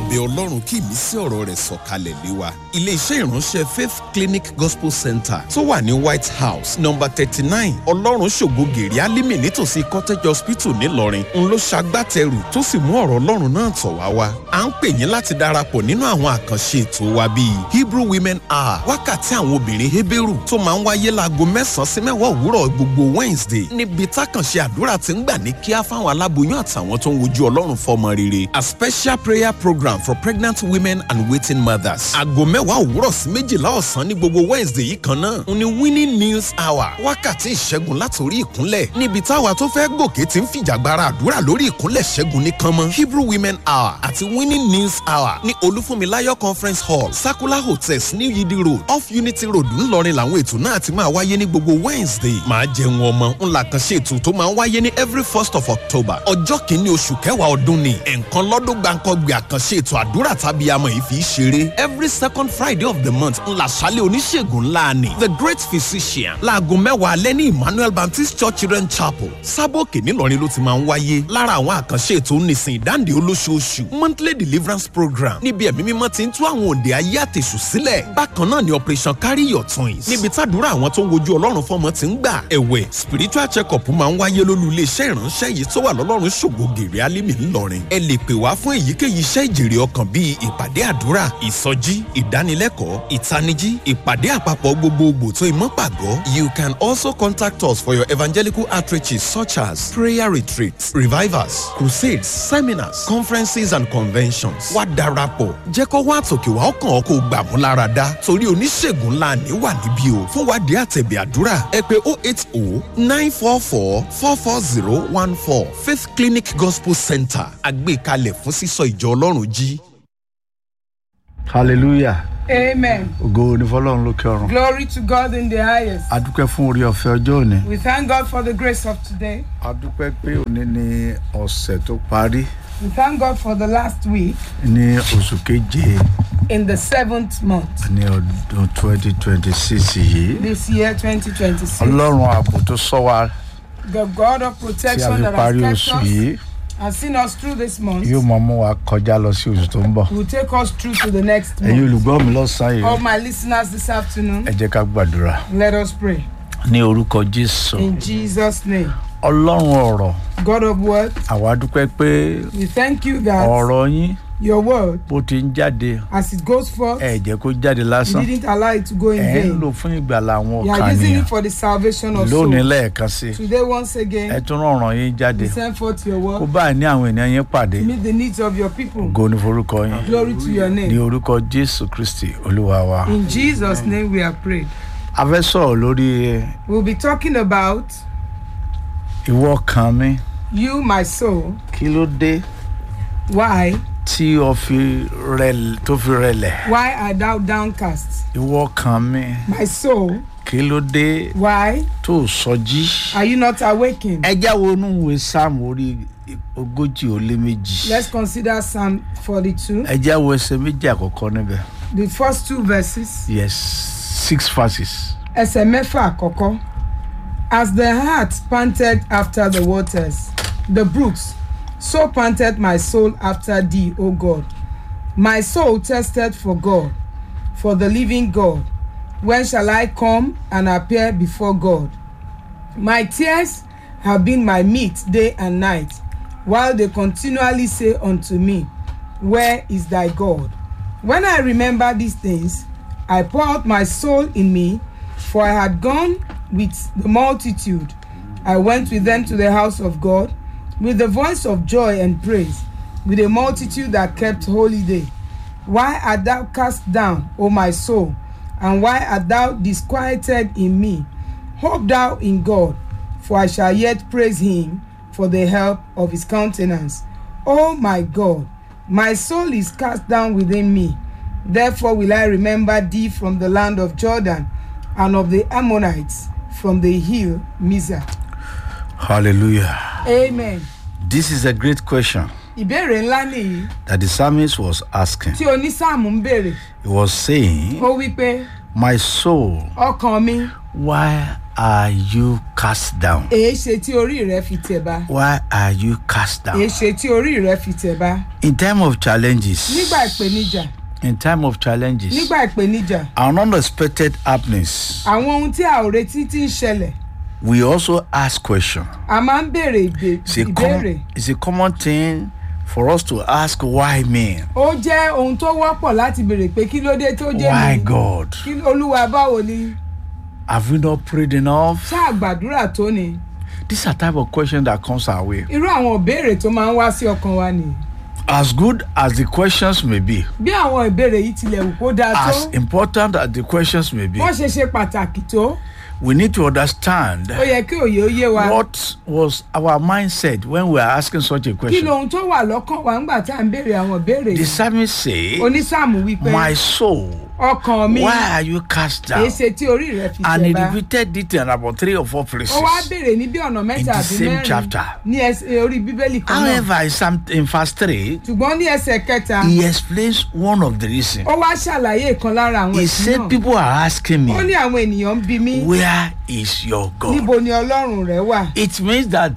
àbẹ̀ ọlọ́run kí ìmísí ọ̀rọ̀ rẹ̀ sọ̀kalẹ̀ lé wa. ilé-iṣẹ́ ìránṣẹ́ faith clinic gospel center tó wà ní white house number thirty nine ọlọ́run ṣògo gèrè alímì nítòsí cottage hospital ńìlọrin ń ló ṣagbátẹrù tó sì mú ọ̀rọ̀ ọlọ́run náà tọ̀ wá wá. à ń pè yín láti darapọ̀ nínú àwọn àkànṣe ètò wa bíi hebrew women hour wákàtí àwọn obìnrin heberu tó máa ń wáyé láago mẹ́sàn-án sí mẹ́wàá òwúrọ̀ gbogbo wednesday níbi tákànṣe àdúrà ti ń gbà ní kíá fáwọn aláboyún àtàwọn tó ń wojú ọlọ́run fọmọ rere a special prayer program for pregnant women and waiting mothers. aago mẹ́wàá òwúrọ̀ sí méjìlá ọ̀sán ní gbogbo wednesday yìí kan náà ń ní winning news hour wákàtí ìṣẹ́gun látòrí ìkúnlẹ̀ níbi táwa tó fẹ́ gòkè ti ń fìjàgbara àdúrà lórí ìkúnlẹ̀ ṣẹ́gun ní kánmọ́ hebrew women hour àti winning news hour ní olúfúnmiláyọ̀ conference hall sakula hotels ní yidi road off unity road ńlọrin làwọn ètò náà ti máa wáyé ní gbogbo wednesday máa jẹun ọmọ ńlá kan ṣe ètò tó máa ń wáyé ní every first of october ọjọ́ kìíní oṣù kẹwàá ọdún ni ẹ̀ǹkan lọ́dún gbàǹkọ́gbìn àkànṣe ètò àdúrà tàbí àmọ́ yìí fi í ṣeré every second friday of the month ńlá ṣálẹ̀ oníṣègùn ńlá ni the great physician láago mẹ́wàá alẹ́ ní emmanuel baptist church children chapel sábòkè ńìlọrin ló ti máa ń wáyé lára àwọn àkànṣe ètò nísìn ìdáǹdè olóṣooṣù monthly deliverance program níbi ẹ̀mí mímọ́ ti ń tú àwọn òǹdè ayé àtẹ̀sù sílẹ̀ bákan náà ni operation carry your twins níbi tàdúrà àwọn tó ń wojú ọlọ́run fọmọ ti ń gbà ẹ̀wẹ̀ spiritual check up máa ń wáyé lólú iléeṣẹ́ ìránṣẹ́ yìí tó wà lọ́lọ́run ṣògo gèrè alímì ńlọrin ẹ lè pè wá fún èyíkéyìí iṣẹ́ ìjèrè ọkàn bíi ìpàdé àdúrà ìsọjí ìdánilẹ́kọ̀ọ́ ìtanijí ìpàdé àpapọ̀ gbogbogbò tó ìmọ̀ pàgọ́ you can also contact us for your evangelical outreaches such as prayer retreats revivals crusades seminars conferences and conventions wá darapọ̀ jẹ́ kó wá àtòkè wá ọkàn ọkọ̀ gbà mú lára dá torí oníṣègùn ńlá ní wà níbí o fún wádìí àtẹ̀bẹ̀ àdúrà ẹ pé oh eight oh nine four four four four zero one four faith clinic gospel center àgbékalẹ̀ fún sísọ ìjọ ọlọ́run jí. hallelujah Amen. ògo ni fọlọ́run lókè ọ̀run Glory to God in the highest. adúpẹ́ fún orí ọ̀fẹ́ ọjọ́ òní We thank God for the grace of today. adúpẹ́ pé òní ni ọ̀sẹ̀ tó parí We thank God for the last week ní oṣù keje in the seventh month ní ọdún twenty twenty six yìí this year, 2026. ọlọ́run ààbò tó sọ wa The God of tí a protection fi that parí has oṣù kept us yìí and seen us through this month yóò máa mú wa kọjá lọ sí oṣù tó ń bọ̀ will take us through to the next ẹ̀yin month. olùgbọ́ mi lọ́sàn-án All yìí my listeners this afternoon, ẹ jẹ́ ká gbàdúrà let us pray. ní orúkọ jésù In Jesus' name. ọlọ́run ọ̀rọ̀ God of word, àwa dúpẹ́ pé we thank you that ọ̀rọ̀ yín your word, bó ti ń jáde as it goes forth, ẹ jẹ́ kó jáde you lásán didn't allow it to go in ẹ ń lò vain. fún ìgbàlà àwọn You ọkàn are using nìyẹn it for the salvation of lónìí souls. lẹ́ẹ̀kan sí i Today, once ẹ again, tún rọrùn yín jáde we send forth your kó word báyìí ní àwọn ènìyàn yín pàdé to meet the needs of your people. ògo ní forúkọ yín Glory to your ní name. orúkọ jésù kristi olúwa wa. In Jesus' name we are prayed. a fẹ́ sọ̀rọ̀ lórí We'll be talking about ìwọ kan mi you, my soul. kí ló dé Why? tí o fi rẹlẹ̀ tó fi rẹlẹ̀ Why art thou downcast? ìwọ kan mi My soul. kí ló dé Why tó o sọjí. are you not awakened? ẹ jáwọ́ inú ìwé sáàmù orí ogójì ó lé méjì Let's consider Psalm 42, ẹ jáwọ́ ẹsẹ̀ méjì àkọ́kọ́ níbẹ̀ the first two verses. yes six verses. Ẹsẹ̀ mẹ́fà àkọ́kọ́. As the heart panted after the waters, the brooks, so panted my soul after thee, O God. My soul tested for God, for the living God. When shall I come and appear before God? My tears have been my meat day and night, while they continually say unto me, Where is thy God? When I remember these things, I pour out my soul in me, for I had gone with the multitude. I went with them to the house of God with the voice of joy and praise, with a multitude that kept holy day. Why art thou cast down, O my soul, and why art thou disquieted in me? Hope thou in God, for I shall yet praise him for the help of his countenance. O my God, my soul is cast down within me. Therefore will I remember thee from the land of Jordan, and of the Ammonites from the hill Mizah. hallelujah. Amen. this is a great question Ìbéèrè ńlá nìyí that the psalmist was asking. tí onísáàmù ń béèrè. he was saying Ó wí pé my soul ọkàn mi why are you cast down? èé ṣe tí orí rẹ fi tẹ̀ bá Why are you cast èé down? ṣe tí orí rẹ fi tẹ̀ bá In time of challenges, nígbà ìpèníjà in time of challenges, nígbà ìpèníjà and unexpected happenings, àwọn ohun tí a ò retí ti ń ṣẹlẹ̀ we also ask question. a máa ń béèrè ìbé- It's a, ìbéèrè com- it's a common thing for us to ask why me? ó jẹ́ ohun tó wọ́pọ̀ láti béèrè pé kí ló dé tó jẹ́ Why mi God? kí olúwa báwo ni Have we not prayed enough? ṣáà gbàdúrà tó ni These are type of questions that comes our way. irú àwọn ìbéèrè tó máa ń wá sí ọkàn wa nìyí As good as the questions may be, bí àwọn ìbéèrè yìí tilẹ̀ wù kó dáa tó as important as the questions may be, wọ́n ṣe ṣe pàtàkì tó we need to understand ó yẹ kí òye ó yé wa what was our mindset when we are asking such a kí question. lohun tó wà lọ́kàn wa ńgbà tá à ń béèrè àwọn ìbéèrè The yìí psalmist say, onísàmù wípé My soul, ọkàn mi why are you cast down? èé ṣe tí orí rẹ fi And tẹ̀ he bá repeated it in about three or four places. ó wá béèrè ní bí ọ̀nà mẹ́ta In the àbí same mẹ́rin chapter. ní ẹsẹ̀ orí bíbélì kan náà However, in, some, in verse 3, ṣùgbọ́n ní ẹsẹ̀ kẹta he explains one of the reasons. ó wá ṣàlàyé ìkan lára àwọn He ẹ̀sìn said, náà People are asking ó ní me, àwọn ènìyàn ń bi mí Where is your God? níbo ni ọlọ́run rẹ wà It means that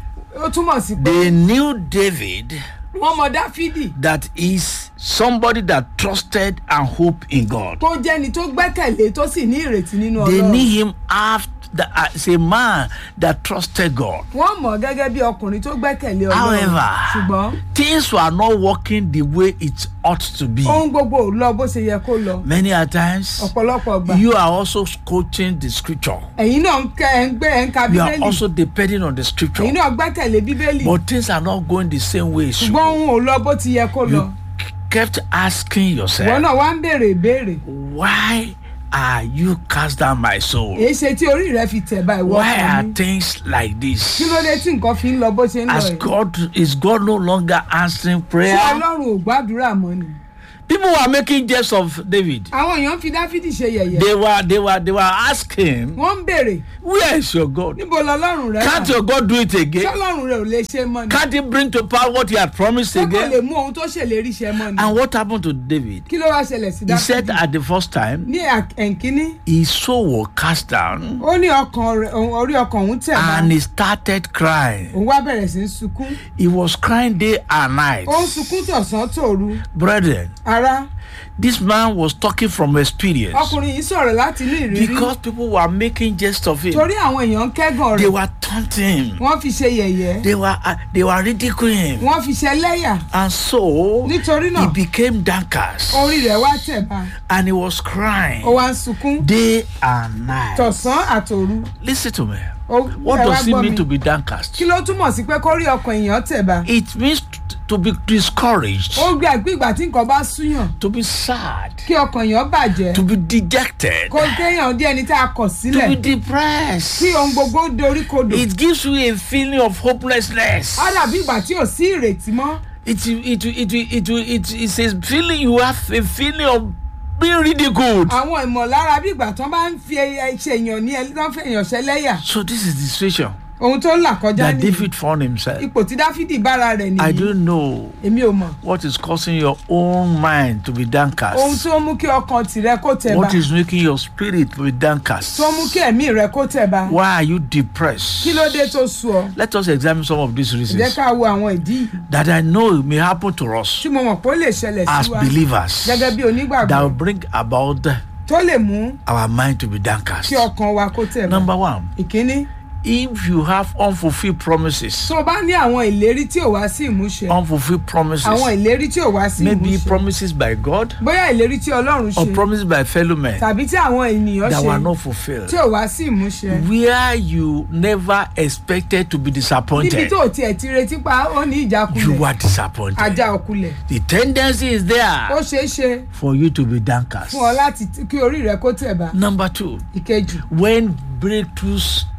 ó túmọ̀ sí pé they knew David wọ́n mọ dáfídì that is somebody that trusted and hoped in God. tó jẹ́ni tó gbẹ́kẹ̀lé tó sì ní ìrètí nínú They ọlọ́run knew him after, as a man that trusted God. wọ́n mọ̀ gẹ́gẹ́ bí ọkùnrin tó gbẹ́kẹ̀lé ọlọ́run However, ṣùgbọ́n things were not working the way it ought to be. ohun gbogbo ò lọ bó ṣe yẹ kó lọ Many a times, ọ̀pọ̀lọpọ̀ gbà you are also quoting the scripture. ẹ̀yin náà ń kẹ́ ẹ̀ ń gbé ẹ̀ ń ka You are bíbélì also depending on the scripture. ẹ̀yin náà gbẹ́kẹ̀lé bíbélì But things are not going the same way. it should ṣùgbọ́n go. ohun ò lọ bó ti yẹ kó lọ You kept asking ìwọ yourself, náà wá ń béèrè ìbéèrè why are you cast down my soul? èé ṣe tí orí rẹ fi tẹ̀ bá ìwọ Why ọkàn are mi things like this? kí ló dé tí nǹkan fi ń lọ bó ṣe ń lọ As yìí God is God no longer answering ṣé prayer? ọlọ́run ò gbàdúrà mọ́ ni People were making jest of David. àwọn èèyàn fi dáfídì ṣe yẹ̀yẹ́ They were they were they were asking, wọ́n ń béèrè Where is your God? níbo lọ́lọ́run rẹ wà Can't your God do it ṣé again? ọlọ́run rẹ ò lè ṣe mọ́ ni Can't he bring to pass what he had promised ṣé kò lè again? mú ohun tó ṣèlérí ṣe mọ́ ni And what happened to David? kí ló wá ṣẹlẹ̀ sí He said dáfídì at the first time, ní ẹ̀ǹkíní his soul was cast down ó ní ọkàn rẹ òun- orí ọkàn òun tẹ̀ bá and he started crying. òun wá bẹ̀rẹ̀ sí í sunkún He was crying day and night. ó ń sunkún tọ̀sán tòru Brethren, ara this man was talking from experience ọkùnrin yìí sọ̀rọ̀ láti inú ìrírí because people were making jest of him. torí àwọn èèyàn ń kẹ́gàn They rẹ̀ were taunting him. wọ́n fi ṣe yẹ̀yẹ́ They were uh, they were ridiculing him. wọ́n fi ṣe lẹ́yà And so nítorí he náà became downcast orí rẹ̀ wá tẹ̀ bá and he was crying ó wá ń sunkún day and night. tọ̀sán àtòru Listen to me. ó What ẹ wá does it gbọ́ mean mi. to be downcast? kí ló túmọ̀ sí pé kó rí ọkàn èèyàn tẹ̀ bá It means t- to be discouraged, ó gbé àgbé ìgbà tí nǹkan bá súyàn to be sad, kí ọkàn èèyàn bàjẹ́ to be dejected, kó kéèyàn dí ẹni tá a kọ̀ to sílẹ̀ be depressed. kí ohun gbogbo dorí kodò It gives you a feeling of hopelessness. á dàbí ìgbà tí ò sí ìrètí mọ́ It it it it it it it's a feeling you have a feeling of being ridiculed. àwọn ìmọ̀lára bí ìgbà tán bá ń fi ẹ- ṣe èèyàn ní ẹ tán fẹ́ èèyàn ṣẹlẹ́yà So this is the situation ohun tó ń là kọjá that nìyí David found himself. ipò tí dáfídì bára rẹ̀ I nìyí don't know èmi ò mọ̀ what is causing your own mind to be ohun downcast. tó ń mú kí ọkàn tìrẹ kó tẹ̀ bá What is making your spirit to be downcast? tó ń mú kí ẹ̀mí rẹ kó tẹ̀ bá Why are you depressed? kí ló dé tó sú ọ Let us examine some of these jẹ́ reasons ká wo àwọn ìdí yìí that I know may happen to us tí mo mọ̀ pé ó lè ṣẹlẹ̀ as sí wa believers gẹ́gẹ́ bí that onígbàgbọ́ will bring about tó lè mú our mind to be downcast. kí ọkàn wa kó tẹ̀ bá Number one, ìkíní if you have unfulfilled promises, tó o bá ní àwọn ìlérí tí ò wá sí ìmúṣẹ unfulfilled promises, àwọn ìlérí tí ò wá sí maybe ìmúṣẹ promises by God bóyá ìlérí tí ọlọ́run or ṣe promises by fellow men tàbí tí àwọn ènìyàn that were ṣe not fulfilled. tí ò wá sí ìmúṣẹ Where you never expected to be níbi disappointed, tó o tiẹ̀ ti retí pa ó ní you ìjákulẹ̀ were disappointed. ajá òkulẹ̀ The tendency is ó there ṣeé ṣe for you to be downcast. fún ọ láti kí orí rẹ kó tẹ̀ bá Number two, ìkejì when breakthroughs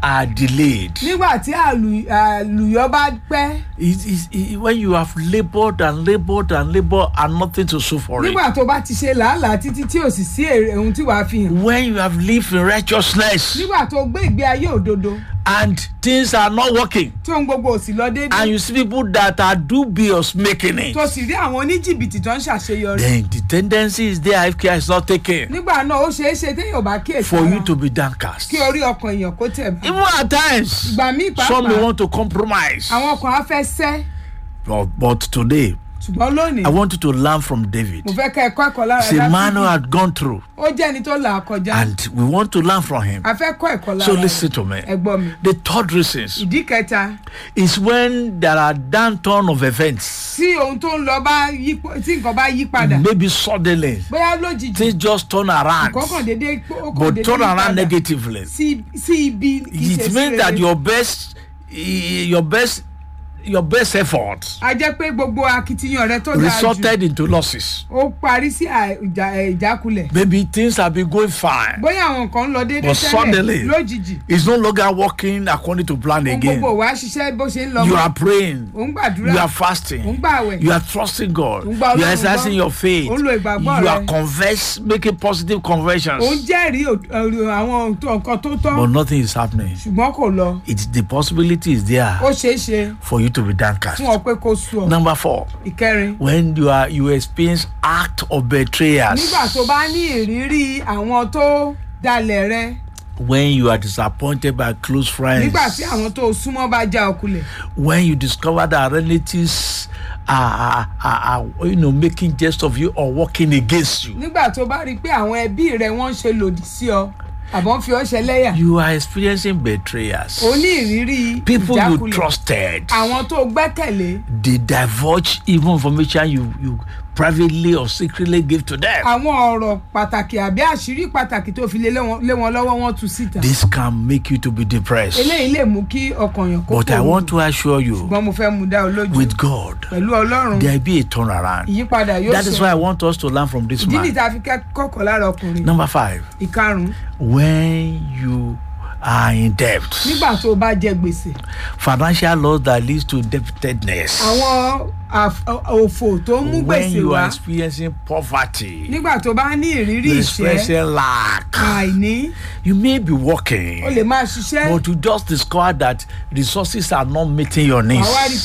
are delayed. nígbà tí àlù- àlùyọ bá pẹ́ It is it, when you have labored and labored and labored and nothing to show for it. nígbà tó bá ti ṣe làálàá títí tí ò sì sí èrè ohun tí wàá fi hàn When you have lived in righteousness nígbà tó gbé ìgbé ayé òdodo and things are not working, tí ohun gbogbo ò sì lọ and déédéé you see people that are dubious making it, tó sì rí àwọn oníjìbìtì tó ń ṣàṣeyọrí then the tendency is there if care is not taken nígbà náà ó ṣeé ṣe téèyàn ò bá kíyèsí for ara you to be downcast. kí orí ọkàn èèyàn kó tẹ̀ bá Even at times, ìgbà míì some may pàápàá want to compromise. àwọn ọkàn á fẹ́ sẹ́ But, but today, ṣùgbọ́n lónìí I want you to learn from David. mo fẹ́ kẹ́ ẹ kọ́ ẹ̀kọ́ lára He's a man who Dáfídì. had gone through, ó jẹ́ ẹni tó là á kọjá and we want to learn from him. a fẹ́ kọ́ ẹ̀kọ́ lára So rẹ̀. listen to me. ẹ gbọ́ mi The third reason ìdí kẹta is when there are downturn of events, tí ohun tó ń lọ bá yí po- tí nǹkan bá yí padà maybe suddenly bóyá lójijì things just turn around, kọ́kàn dédé ó kàn but dédé turn yí around padà negatively. sí sí ibi kì í ṣe It sí means that rere. your best, your best, your best effort a jẹ́ pé gbogbo akitiyan rẹ tó dáa jù resulted into losses. ó parí sí à- ìjà- ẹ̀, ìjákulẹ̀ Maybe things have been going fine. bóyá àwọn kan ń lọ déédéé But suddenly- tẹ́lẹ̀ lójijì It's no longer working according to plan ohun again. gbogbo wa ṣiṣẹ́ bó ṣe ń lọ You mọ́ are praying. ò ń gbàdúrà You are ò ń fasting. gbàwẹ̀ You are trusting God. Ò ń You gba are Ọlọ́run exercising gbọ́. your faith. Ò ń lo ìgbàgbọ́ You rẹ. are converse, making positive ò ń conversions. jẹ́rìí ò- ọ̀rọ̀ àwọn ohun tó- nǹkan tó tọ́ But nothing is happening. ṣùgbọ́n kò lọ It's the possibility is there ó ṣeé ṣe for you to be downcast. fún ọ pé kó sú ọ Number four, ìkẹrin when you are you experience act of betrayers. nígbà tó bá ní ìrírí àwọn tó dalẹ̀ rẹ When you are disappointed by close friends. nígbà tí àwọn tó súnmọ́ bá já ọkulẹ̀ when you discover that relatives are, are, are, are you know making jest of you or working against you. nígbà tó bá rí i pé àwọn ẹbí rẹ wọ́n ń ṣe lòdì sí ọ àbọ̀ ń fi ọ́ ṣẹlẹ́yà You are experiencing betrayers. ó ní ìrírí People you ìjákulẹ̀ trusted. àwọn tó gbẹ́kẹ̀lé They divulge even information you, you privately or secretly give to them. àwọn ọ̀rọ̀ pàtàkì àbí àṣírí pàtàkì tó fi lé lé wọn lé wọn lọ́wọ́ wọn tú síta This can make you to be depressed. eléyìí lè mú kí ọkàn yàn kó But I kúrò. want to assure you, ṣùgbọ́n mo fẹ́ mú dá ọ lójú with God, pẹ̀lú ọlọ́run there be a turnaround. ìyípadà yóò That is why I want us to learn from this ìdí man. nìta fi kẹ́kọ̀ọ́ lára ọkùnrin Number five, ìkarùn-ún when you are in debt. nígbà tó o bá jẹ gbèsè financial loss that leads to indebtedness. àwọn àf- òfò tó ń mú when gbèsè you wá are experiencing poverty, nígbà tó bá ní ìrírí you ìṣẹ́ experiencing lack, àìní you may be working, o lè máa ṣiṣẹ́ but you just discover that resources are not meeting your needs. àwa rí i